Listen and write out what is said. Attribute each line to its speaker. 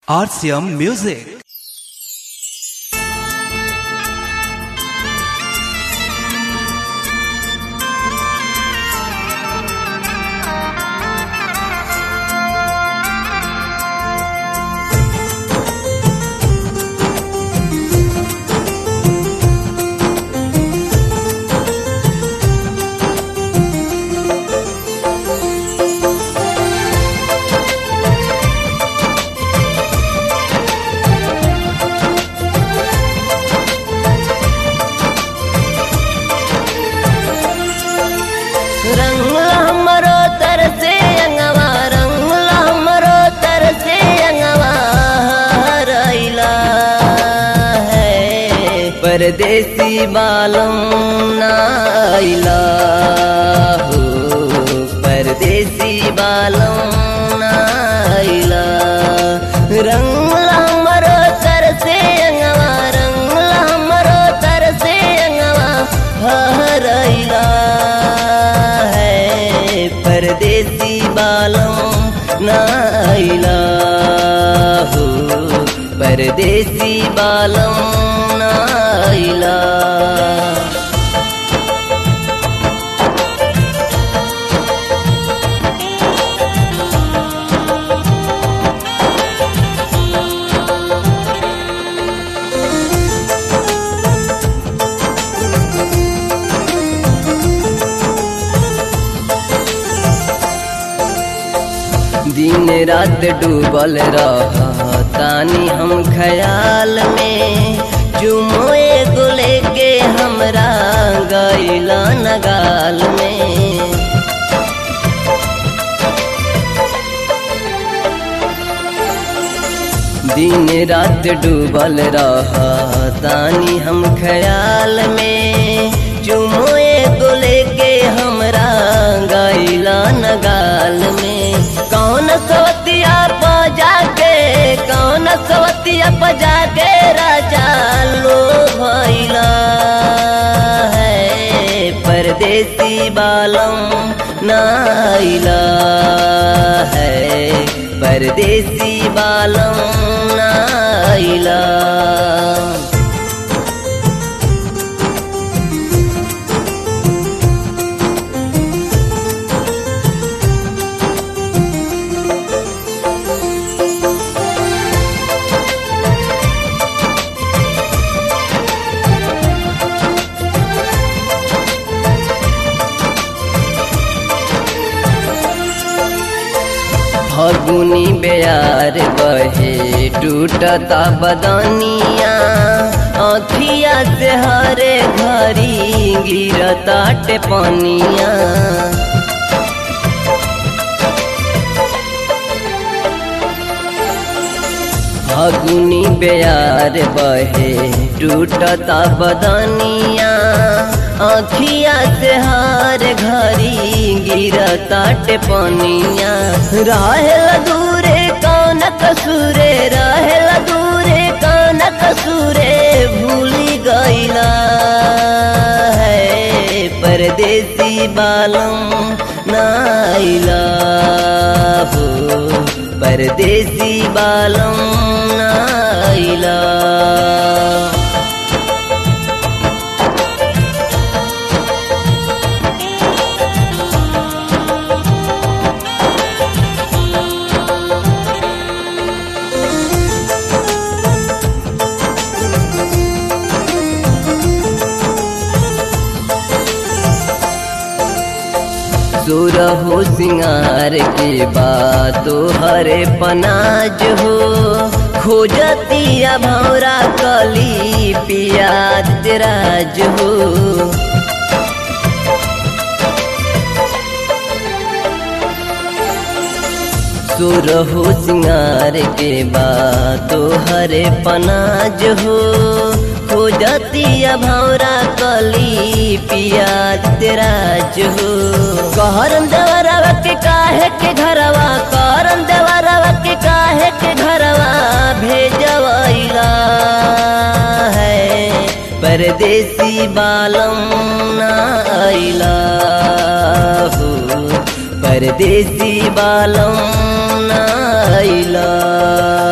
Speaker 1: RCM Music.
Speaker 2: रंगला हमरो तरसे अंगवा रंगला हमरो तरसे अंगवा हरैला है परदेसी बालम नाइला हो परदेसी बालम नाइला रंगला हमरो तरसे अंगवा रंगला हमरो तरसे अंगवा हरैला है परदेसी बालों नाइला हो परदेसी बालों नाइला दिन रात डूबल रहतानी हम ख्याल में चुमो एगो लेके हमरा गैला नगाल में दिन रात डूबल रहतानी हम ख्याल में चुमो एगो लेके हमरा गैला नगाल में कौन सवतिया बजा के कौन सवतिया बजा के राजा लो भैला है परदेसी बालम नाइला है परदेसी बालम नाइला फगुनी बेयार बहे टूटता बदनिया अखिया से हरे घरी गिरता टेपनिया फगुनी बेयार बहे टूटता बदनिया अखिया से हार घरी गिरता टेपनिया रहेल दूरे कौन कसूरे रहेल दूरे कौन कसूरे भूली गईला है परदेसी बालम नाइला हो परदेसी बालम नाइला सुर हो सिंगार के बाद हरे पनाज हो खोजतिया भौरा कली पियाज तेराज हो सुर हो सिंगार के बाद हरे पनाज हो खोजतिया भौरा कली पियाज तेराज हो कहरन देवरवा के काहे के घरवा करन देवरवा के काहे के घरवा भेजवैला है परदेसी बालम नाइला हो परदेसी बालम नाइला